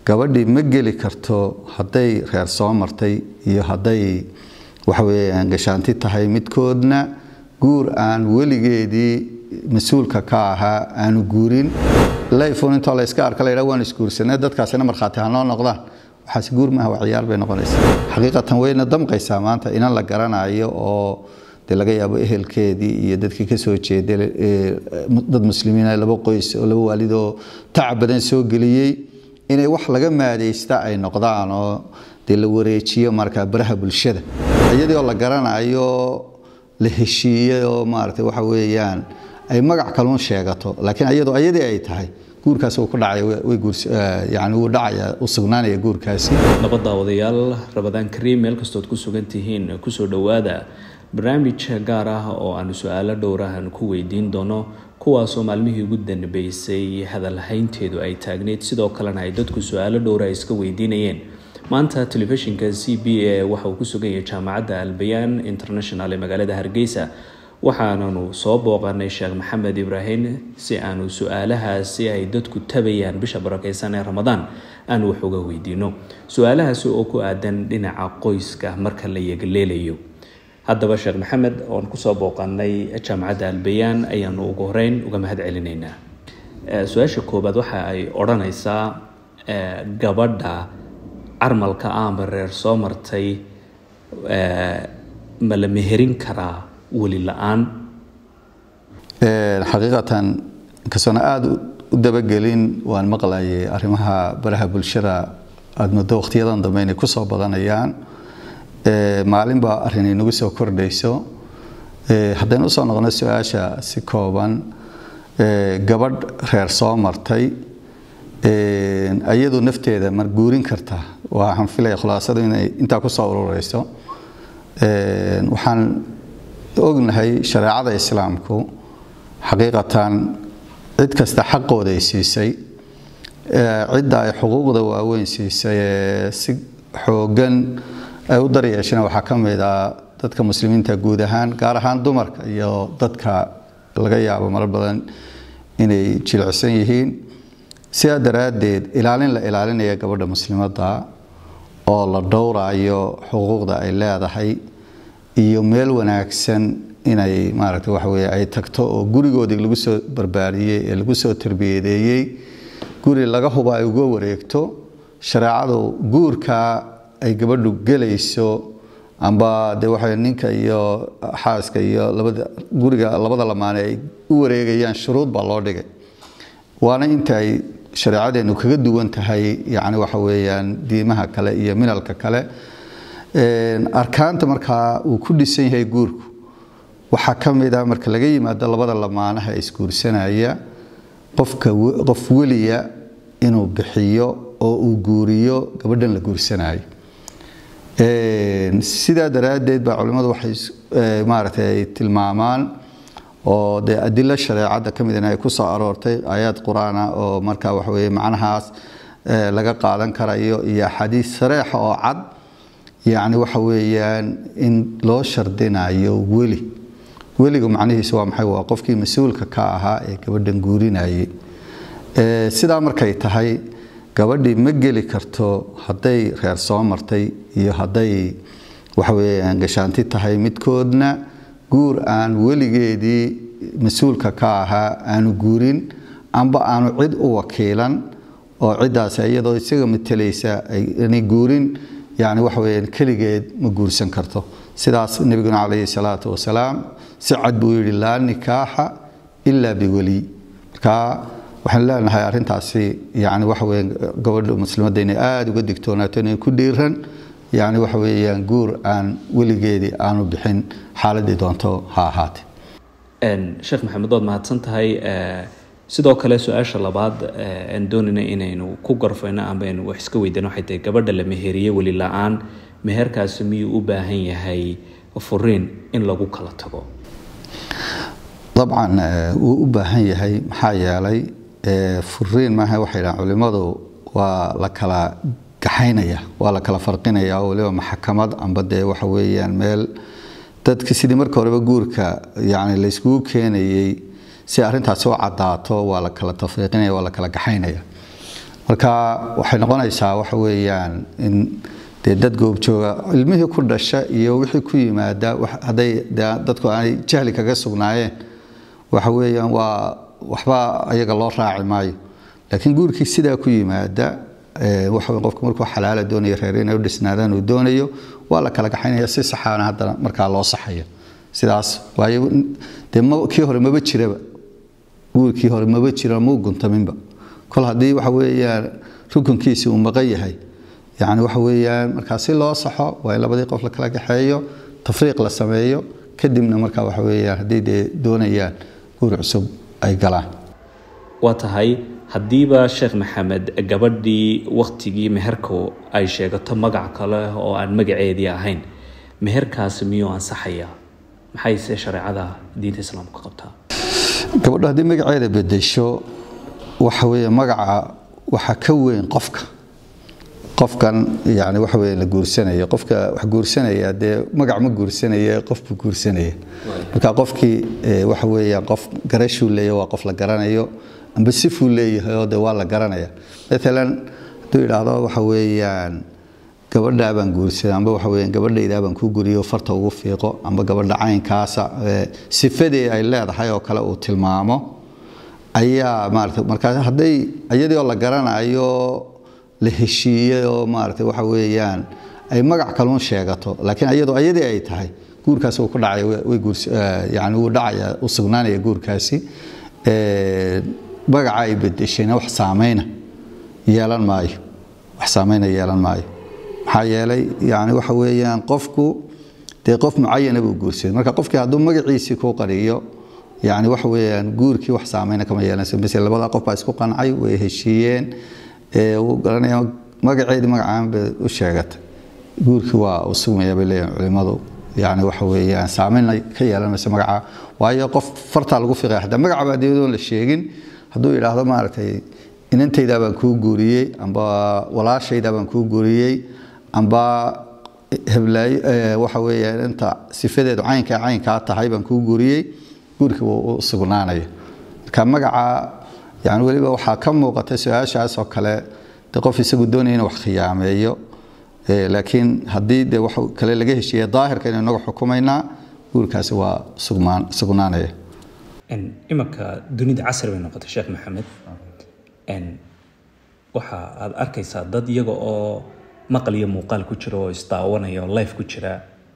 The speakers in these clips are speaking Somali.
gabadhii ma geli karto hadday reer soo martay iyo hadday waxaweyaan gashaanti tahay midkoodna guur aan weligeedii mas-uulka ka ahaa aanu guurin layfun intoo la iska arka laydha waan isguursanay dadkaasina markhaati hanoo noqdaan waxaas guur maaha waa ciyaar bay noqonaysaa xaqiiqatan wayna damqaysaa maanta inan la garanayo oo de laga yaabo ehelkeedii iyo dadkii kasoo jeeday dad muslimiina laba qoys oo laba waalid oo tacab badan soo geliyey inay wax laga maadaysta ay noqdaan oo dee la wareejiyo markaa baraha bulshada iyadii oo la garanayo la heshiiyey oo maaragtay waxa weeyaan ay magac kaluun sheegato laakiin iyadoo ayadii ay tahay guurkaas uu ku dhacaya way guurs yani wuu dhacaya u sugnaanaya guurkaasi laba daawadayaal rabadaan kariim meel kastood ku sugan tihiin kusoo dhowaada barnaamij gaar ah oo aanu su-aalo dhowrahan ku weydiin doono kuwaasoo maalmihii ugu danbeysay hadalhaynteedu ay taagneyd sidoo kalena ay dadku su-aalo dhowra ay iska weydiinayeen maanta telefishinka c b a waxa uu ku sugan yahay jaamacadda albayaan international ee magaalada hargeysa waxaananu soo booqanay sheekh maxamed ibraahim si aanu su-aalahaasi ay dadku tabayaan bisha barakeysan ee ramadaan aanu wax uga weydiino su-aalahaasi oo ku aadan dhinaca qoyska marka la yegaleelayo haddaba sheekh maxamed oon kusoo booqanay jaamacadda albayaan ayaanu ugu horeyn uga mahad celinaynaa su-aasha koobaad waxa ay odhanaysaa gabadha carmalka ama reer soo martay ma la meherin karaa weli la-aan xaqiiqatan inkastoona aada u dabagelin waan maqlayay arrimaha baraha bulshada aada muddo wakhtiyadan dambe inay kusoo badanayaan maalin baa arrin inagu soo kordhayso haddaynu usoo noqono su-aasha si kooban gabadh reer soo martay iyadu nafteeda ma guurin kartaa waxaan filaya khulaasadu inay intaa kusoo urureyso waxaan ognahay shareecada islaamku xaqiiqatan cid kasta xaqooda ay siisay cidda ay xuquuqda waaweyn siisay ee si xoogan ay u daryeesheen waxaa ka mid ah dadka muslimiinta guud ahaan gaar ahaan dumarka iyo dadka laga yaabo marar badan inay jilicsan yihiin sidaa daraaddeed ilaalin la ilaalinaya gabadha muslimadda oo la dhowrayo xuquuqda ay leedahay iyo meel wanaagsan inay maaragta waxa weye ay tagto oo gurigoodii lagu soo barbaariyey ee lagu soo tarbiyadeeyey guri laga huba ay uga wareegto shareecadu guurkaa ay gabadhu gelayso amba de waxa ninka iyo xaaska iyo labada guriga labada lamaane ay u wareegayaan shuruud baa loo dhigay waana inta ay shareecadeenu kaga duwan tahay yani waxa weeyaan diimaha kale iyo minalka kale arkaanta markaa uu ku dhisan yahay guurku waxaa ka mid ah marka laga yimaado labada lamaanaha isguursanaya qofka qof weliya inuu bixiyo oo uu guuriyo gabadhan la guursanayo sidaa daraaddeed baa culimmadu waxay maaragtay ay tilmaamaan oo dee adilo shareecadda ka midna ay ku soo aroortay aayaad qur-aana oo markaa waxa weye macnahaas laga qaadan karayo iyo axaadiis sareexa oo cad yacni waxa weeyaan in loo shardinayo weli weliga macnihiisu waa maxay waa qofkii mas-uulka ka ahaa ee gabadhan guurinayay sidaa markay tahay gabadhii ma geli karto hadday reer soo martay iyo hadday waxaweyaan gashaanti tahay midkoodna guur aan weligeedii mas-uulka ka ahaa aanu guurin amba aanu cid u wakiilan oo ciddaas iyadoo isaga matelaysa aanay guurin yani waxa weyaan keligeed ma guursan karto sidaas nebiguna calayhi salaatu wasalaam si cad buu yidhi laa nikaaxa ilaa biweliy markaa waxaan leenahay arrintaasi yani waxa weya gabadha muslimadda inay aada uga digtoonaato inay ku dhiiran yani waxa weeyaan guur aan weligeedii aanu bixin xaaladii doonto ha ahaate sheekh maxamed waad mahadsan tahay sidoo kale su-aasha labaad aan doonayna inaynu ku garfayno amba aynu wax iska weydano waxay tahay gabadha la meheriye weli la-aan meherkaasi miyuu u baahan yahay furiin in lagu kala tago dabcan wuu u baahan yahay maxaa yeelay furiin maaha waxay dhahaan culimmadu waa la kala gaxaynaya waa la kala farqinaya oo waliba maxkamad amba dee waxa weeyaan meel dadka sidii marka horeba guurka yani layskugu keenayey si arrintaasi u cadaato waa la kala tafriiqinaya waa la kala gaxaynaya marka waxay noqonaysaa waxa weeyaan in dee dad goobjooga ilmihii ku dhasha iyo wixii ku yimaada hadday dadku aanay jahli kaga sugnaayeen waxa weeyaan waa waxba ayaga loo raaci maayo laakiin guurkii sidaa ku yimaada waxa qofku markuu xalaala doonayo reer inay u dhisnaadaan uu doonayo waa la kala gaxaynaya si saxaana haddana markaa loo saxaya sidaas waayo dee kii hore maba jiraba guurkii hore maba jira mau guntaminba kol haddii waxa weeyaan rukunkiisi uu maqan yahay yani waxa weeyaan markaa si loo saxo waa in labadii qof la kala gaxeeyo tafriiq la sameeyo kadibna markaa waxa weeyaan haddii dee doonayaan guur cusub ay galaan waa tahay haddiiba sheekh maxamed gabadhii wakhtigii meherku ay sheegato magac kale oo aan magaceedii ahayn meherkaasi miyuu ansaxayaa maxayse shareecada diinta islaamku ka qabtaa gabadho haddii magaceeda bedesho waxa weeye magaca waxaa ka weyn qofka qofkan yani waxa weeye la guursanayo qofka wax guursanaya dee magac ma guursanaya qofbuu guursanaya marka qofkii waxa weeyaan qof garashuu leeya waa qof la garanayo amba sifuu leeyahay oo de waa la garanaya maalan hadduu yidhaahdo waxa weeyaan gabadhaa baan guursaday amba waxa weeyaan gabadhaydaa baan ku guriyo farta ugu fiiqo amba gabadha caynkaasa sifadii ay leedahay oo kale uu tilmaamo ayaa maarata markaas hadday iyadii oo la garanayo la heshiiyey oo maarata waxa weeyaan ay magac kaluun sheegato laakiin iyadoo iyadii ay tahay guurkaasi uu ku dhacaya way guurs yani wuu dhacaya u sugnaanaya guurkaasi magaca ay bedeshayna wax saameyna yeelan maayo wax saameyna yeelan maayo maxaa yeelay yani waxa weeyaan qofku dee qof mucayana buu guursaday marka qofkii hadduu magaciisii ku qariyo yani waxa weeyaan guurkii wax saameyna kama yeelanayso mise labada qof baa isku qancay way heshiiyeen wuu garanaya magaceedii magacaan bay u sheegatay guurkii waa uu sugmaya bay leeyihin culimmadu yani waxa weeyaan saameyn ka yeelanayso magaca waayo qof fartaa lagu fiqaya hadaa magaca baa diyadoon la sheegin hadduu yidhaahdo maaragtay inantaydaa baan kuu guuriyey amba walaashaydaa baan kuu guuriyey amba heblaayo waxa weeyaan inta sifadeedu caynka caynkaa tahay baan kuu guuriyey guurkii wuu u sugnaanaya marka magaca yani weliba waxaa ka muuqata su-aashaas oo kale de qof isagu doonaya inuu wax khiyaameeyo laakiin haddii de wax kale laga heshiiya daahirka inuu inagu xukumaynaa guurkaasi waa sugmaan sugnaanaya imanka dunida casri bay noqotay sheekh maxamed waxa aad arkaysaa dad iyaga oo maqal iyo muuqaal ku jira oo isdaawanaya oo life ku jira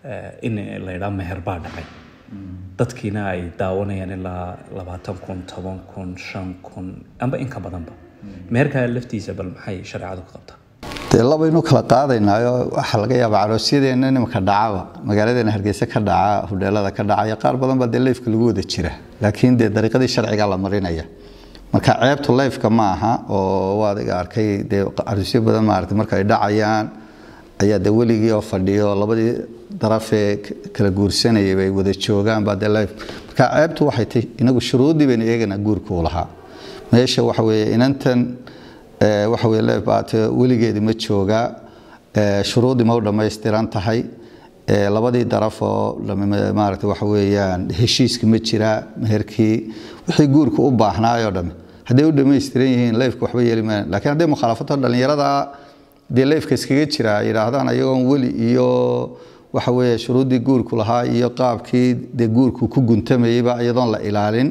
in la yidhaha meher baa dhacay dadkiina ay daawanayaan ilaa labaatan kun toban kun shan kun amba in ka badanba meherkaa laftiisa bal maxay shareecadu ka qabtaa dee labaynu kala qaadaynaayo waxaa laga yaabaa caroosyadeenna nimanka dhacaba magaaladeena hargeysa ka dhaca hudheelada ka dhacaya qaar badan baa dee leyfka lagu wada jira laakiin dee dariiqadii sharciga la marinaya marka ceebtu leyfka ma aha oo waad iga arkay dee caroosyo badan maarata marka ay dhacayaan ayaa de weligii oo fadhiyo labadii darafee kala guursanayay bay wada joogaan baa dee leyf marka ceebtu waxay tahy inagu shuruuddii baynu eegaynaa guurkuu lahaa meesha waxa weeye inantan waxa weye leef baate weligeedi ma joogaa shuruuddii ma u dhammaystiran tahay labadii daraf oo maarata waxa weeyaan heshiiski ma jiraa meherkii wixii guurka u baahnaayoo dhamme hadday u dhammaystiran yihiin leefka waxba yeeli maayan lakiin hadday mukhaalafato dhallinyarada dee leefka iskaga jira yidhaahdaan ayagoon weli iyo waxa weeye shuruuddii guurku lahaa iyo qaabkii dee guurku ku guntamayeyba iyadoon la ilaalin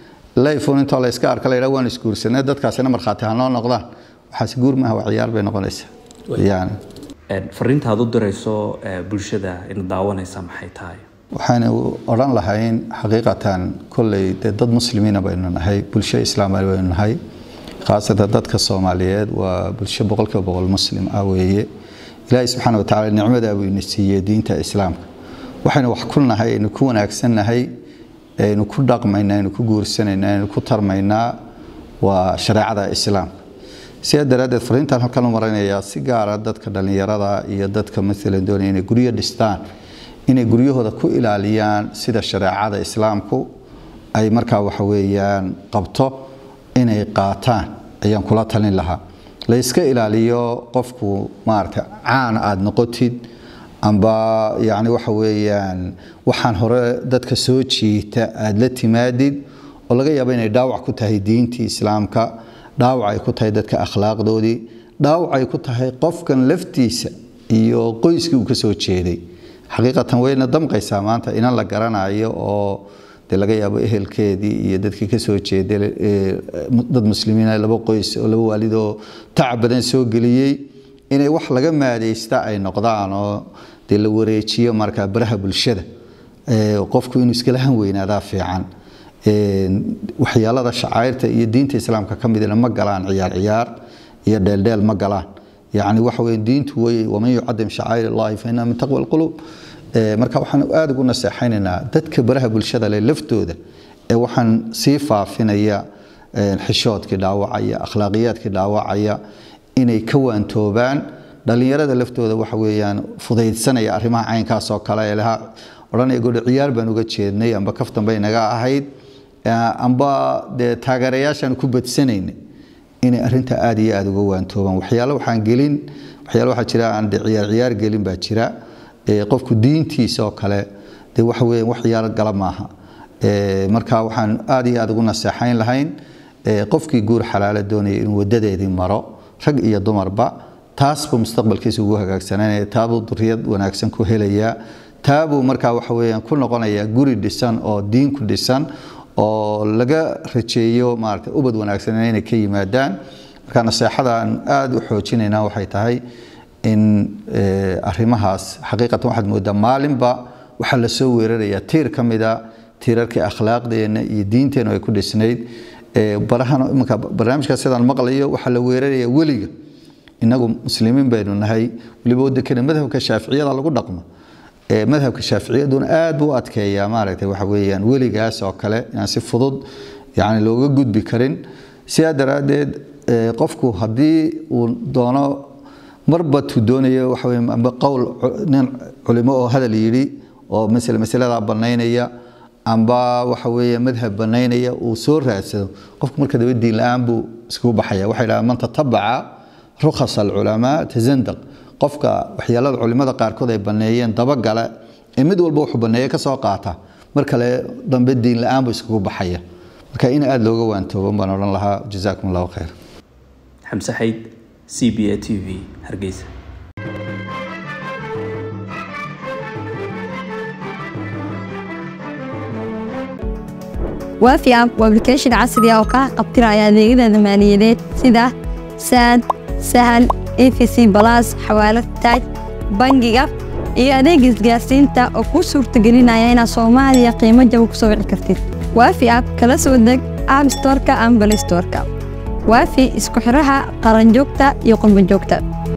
leyfun intoo la iska arka la yidhaha waan isguursanay dadkaasina markhaati ha noo noqdaan waxaas guur maaha waa ciyaar bay noqonaysaa yani fariinta aad u dirayso bulshada in daawanaysa maxay tahay waxaynu odhan lahayn xaqiiqatan kolley dee dad muslimiina baynu nahay bulsho islaama baynu nahay khaasatan dadka soomaaliyeed waa bulsho boqolkiiba boqol muslim ah weeye ilaahay subxaana watacaala nicmadaa buu ina siiyey diinta islaamka waxaynu wax ku nahay aynu ku wanaagsannahay aynu ku dhaqmaynaa aynu ku guursanaynaa aynu ku tarmaynaa waa shareecada islaamka sidaa daraaddeed fariintan halkan u maraynayaa si gaara dadka dhallinyarada iyo dadka maalan doonaya inay guryo dhistaan inay guryahooda ku ilaaliyaan sida shareecada islaamku ay markaa waxa weeyaan qabto inay qaataan ayaan kula talin lahaa la iska ilaaliyo qofku maarata caan aada noqotid amba yani waxa weeyaan waxaan hore dadka soo jiita aada la timaadid oo laga yaabo inay dhaawac ku tahay diintii islaamka dhaawac ay ku tahay dadka akhlaaqdoodii dhaawac ay ku tahay qofkan laftiisa iyo qoyskii uu ka soo jeeday xaqiiqatan wayna damqaysaa maanta inan la garanayo oo dee laga yaabo ehelkeedii iyo dadkii ka soo jeeday dad muslimiina laba qoys oo laba waalid oo tacab badan soo geliyey inay wax laga maadaysta ay noqdaan oo dee la wareejiyo marka baraha bulshada qofku inuu iskala han weynaadaa fiican waxyaalada shacairta iyo diinta islaamka ka midna ma galaan ciyaar ciyaar iyo dheeldheel ma galaan yani waxa weye diintu wey waman yucadim shacair allahi fa innaha min taqwa alqulub marka waxaan aada ugu naseexaynaynaa dadka baraha bulshada leh laftooda ee waxaan sii faafinaya xishoodkii dhaawacaya akhlaaqiyaadkii dhaawacaya inay ka waantoobaan dhalinyarada laftooda waxa weeyaan fudaydsanaya arrimaha caynkaas oo kale ee lahaa odhanaya godho ciyaar baan uga jeednay amba kaftan bay naga ahayd amba dee taageerayaashaan ku badsanayna inay arrinta aada iyo aada uga waantoobaan waxyaalo waxaan gelin waxyaalo waxaa jira aan de ciyaar ciyaar gelin baa jira qofku diintiisa oo kale dee waxa weeyaan wax ciyaar gala maaha marka waxaan aada iyo aada ugu naseexayn lahayn qofkii guur xalaalo doonaya inuu wadadeedii maro rag iyo dumarba taasbuu mustaqbalkiisa ugu hagaagsananaya taabuu duriyad wanaagsan ku helayaa taabuu markaa waxa weeyaan ku noqonayaa guri dhisan oo diin ku dhisan oo laga rajeeyo maarata ubad wanaagsan inay ka yimaadaan marka naseexadaan aada u xoojinaynaa waxay tahay in arrimahaas xaqiiqatan waxaad moodaa maalinba waxaa la soo weerarayaa tiir ka mida tiirarkii akhlaaqdeenna iyo diinteennu ay ku dhisnayd barahan iminka barnaamijkaas sidaan maqlayo waxaa la weerarayaa weliga innagu muslimiin baynu nahay weliba waddankana madhabka shaaficiyada lagu dhaqmo madhabka shaaficiyaduna aad buu u adkeeyaa maaragtay waxa weeyaan weligaas oo kale inaan si fudud yani looga gudbi karin sidaa daraaddeed qofku haddii uu doono marba tuu doonayo waxa weeye amba qowl nin culimo oo hadal yidhi oo masale masaladaa bannaynaya amba waxa weeye madhab bannaynaya uu soo raadsado qofku marka daba diin la-aan buu iskugu baxaya waxay dhahaan man tatabaca rukhas alculamaa tazandaq qofka waxyaalada culimada qaarkood ay banneeyeen dabagale ee mid walba wuxuu banneeye ka soo qaata mar kale dambe diin la-aan buu iskugu baxaya marka in aada looga waantooban baan odhan lahaa jazaakum allahu khayr xamse xayd c b a t v hargeysa waafi app waa application casri ah oo kaa qabtiraya adeegyada maaliyadeed sida saad sahal efc balas xawaalad taaj bangiga iyo adeega isgaarsiinta oo kuu suurtagelinaya inaad soomaaliya qiimo jaba ku soo wici kartid waafi app kala soo deg app storeka ama balay storeka waafi isku xiraha qaranjoogta iyo qurbanjoogta